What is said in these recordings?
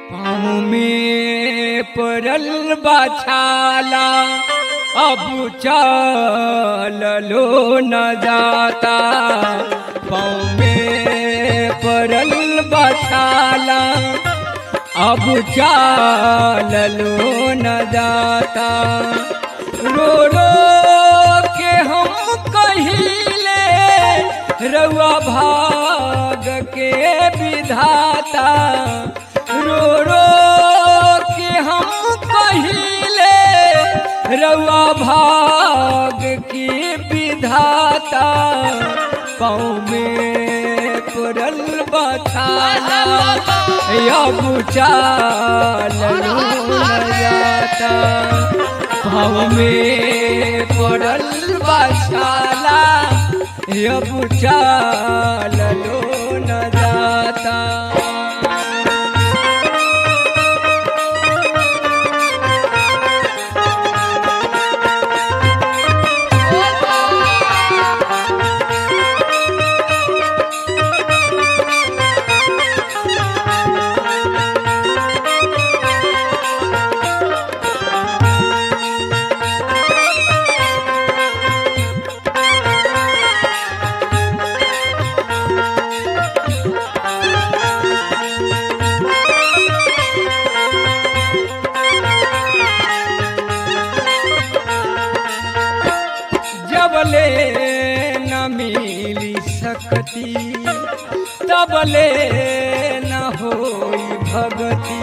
पाँव में पड़ल बाछाला अब चलो न जाता पाँव में पड़ल बाछाला अब चलो न जाता रो रो के हम कहिले रउआ भाग के विधाता रो रो के हम कहिले रउआ भाग की विधाता पाँव में पड़ल बछाला अब चालो जाता भाव में पड़ल बछाला अब चालो न जाता जबले न मिली सकती तबले न होई भगती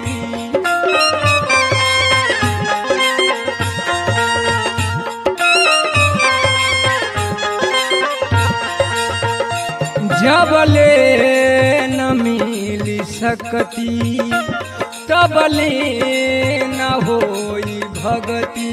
जबले न मिली सकती तबले न होई भगती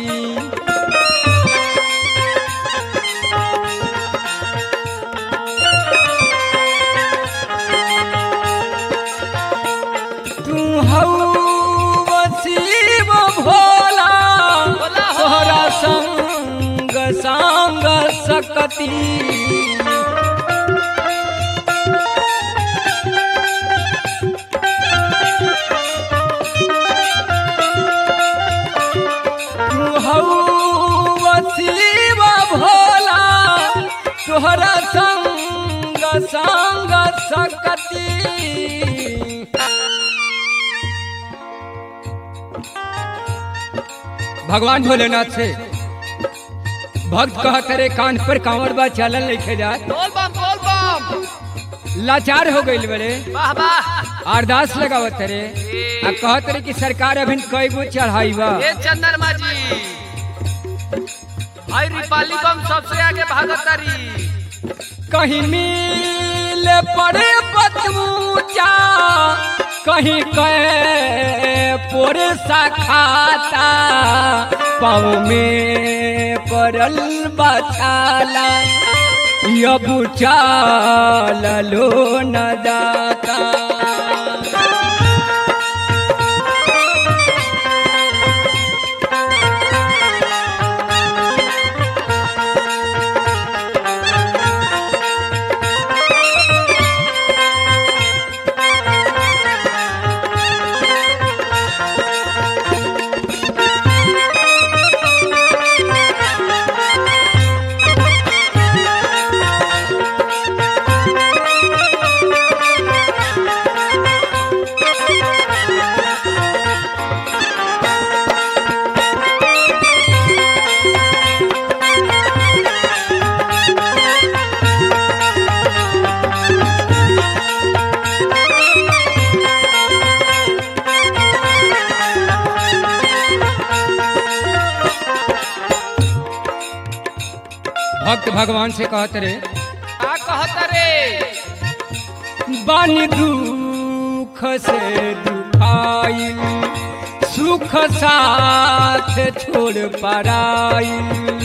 तू हऊ वसीब भोला तोहरा संग संग सकती तू हऊ वसीब भोला तोहरा संग संग सकती भगवान भोलेनाथ से भक्त कहत रे कान पर कांवर बा चलन लिखे जाए बोल बम बोल बम लाचार हो गई बड़े वाह वाह अरदास लगावत रे आ कहत रे कि सरकार अभी कई गो चढ़ाई बा ये चंदरमा जी भाई रिपाली बम सबसे आगे भागतारी कहीं मिल पड़े बतूचा कहीं कहे पोर खाता पाँव में पड़ल बछाला अब चालो न जाता भक्त भगवान से कहत रे का कहता रे बानी दुख से दुखाइल सुख साथ छोड़ पराइल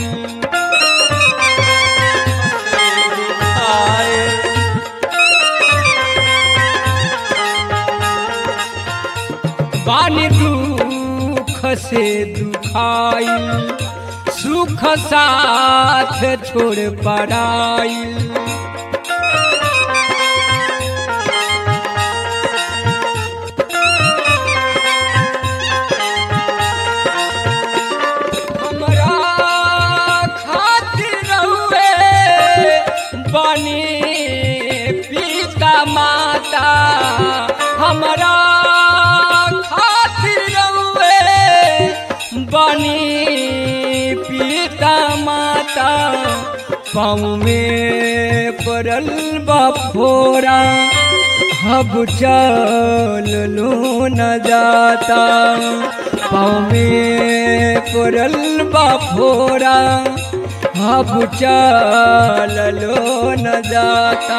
बानी दुख से दुखाइल सुख साथ छोड़ पराइल हमरा खातिर रउए बनी पिता माता पाँव में पड़ल बफोरा हब चल लो न जाता पाँव में पड़ल बफोरा हब चल लो न जाता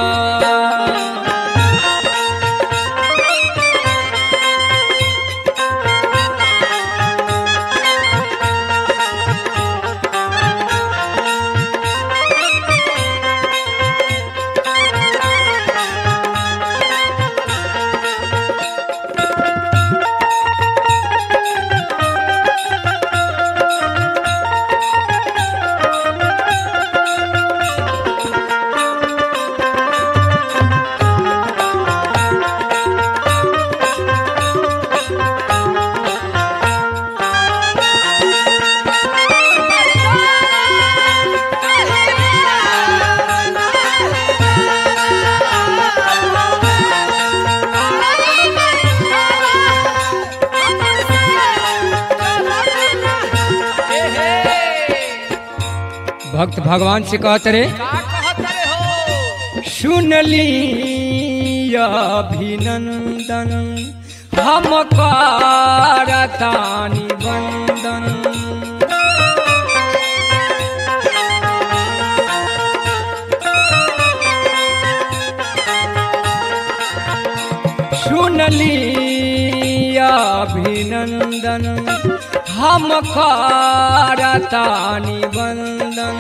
भक्त भगवान से कहत रे का कहत रे हो सुनली अभिनंदन हम करतानी वंदन सुनली अभिनंदन हम करतानी वंदन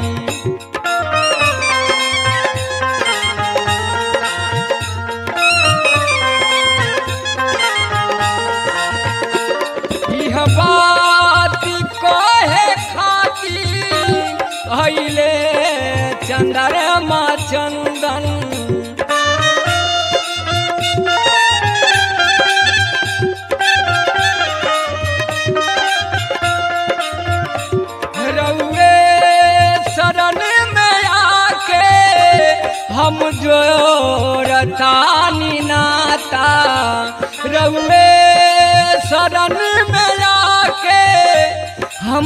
इह बात कहे खाती अइले चंद्रमा चंदन रउए शरण में आके हम जोरतानी नाता रउए शरण में आके हम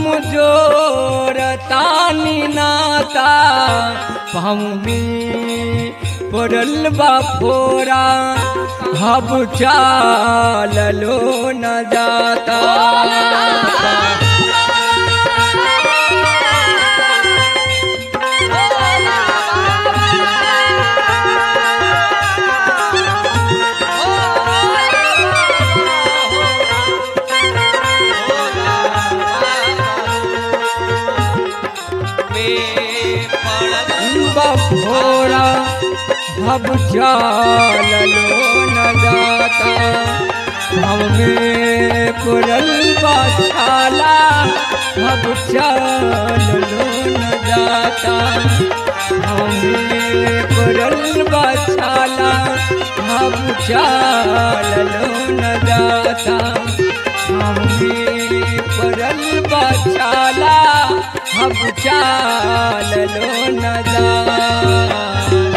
जोरतानी नाता पाऊमी पड़ल बा फोरा हब चाललो न जाता बफोरा भब चाललो न जाता भव में पुरल बाछाला भब चाललो न जाता भव में पुरल बाछाला भब चाललो न जाता भव में पुरल बाछाला भब चाललो न जाता